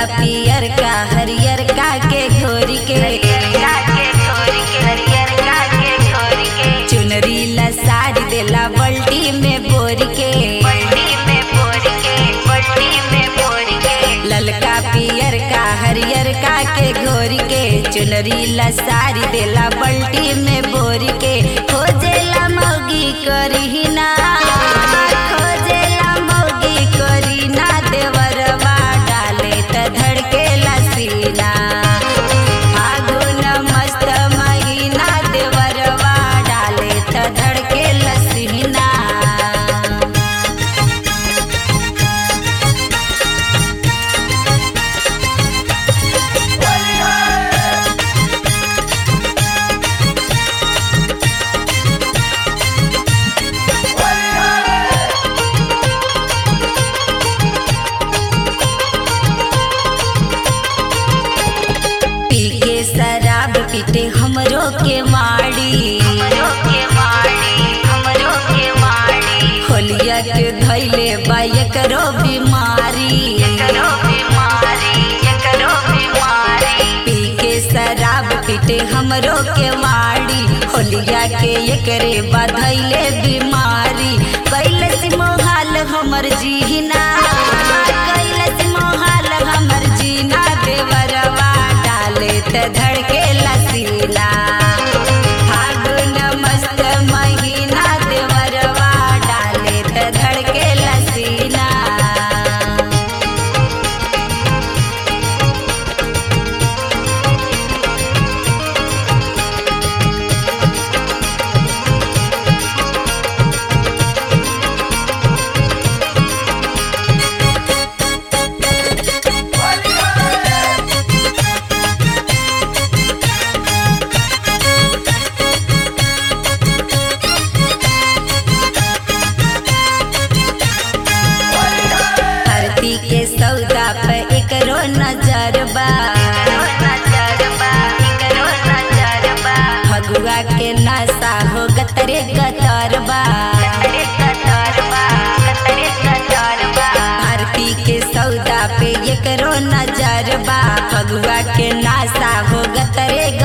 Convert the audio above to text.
पियर का हरियर का के घोरी के चुनरी ला साड़ी देला बल्टी में बोर के ललका पियर का हरियर का के घोरी के चुनरी ला साड़ी देला बल्टी में बोर के खोजेला मौगी करी ना खोजेला मौगी करी ना देवरवा डाले त धड़केला सीना फागुन मस्त महीना देवरवा डाले त धड़केला सीना पी के शराब पीटे हमरो के माड़ी होलिया के धैले बा एकरो बीमारी पी के शराब पीटे हमरो के माड़ी होलिया के एकरे बा धैले बीमारी कैलस मोहाल हमर जीना कैलस मोहाल हमर जीना देवरवा डाले त धड़के लसीना फागुन मस्त महीना देवरवा डाले त धड़के लसीना धरती के सौदा पे एकरो नजर बा फगुआ के नशा हो गतरे गतर बा धरती के सौदा पे एकरो नजर बा फगुआ के नशा हो गतरे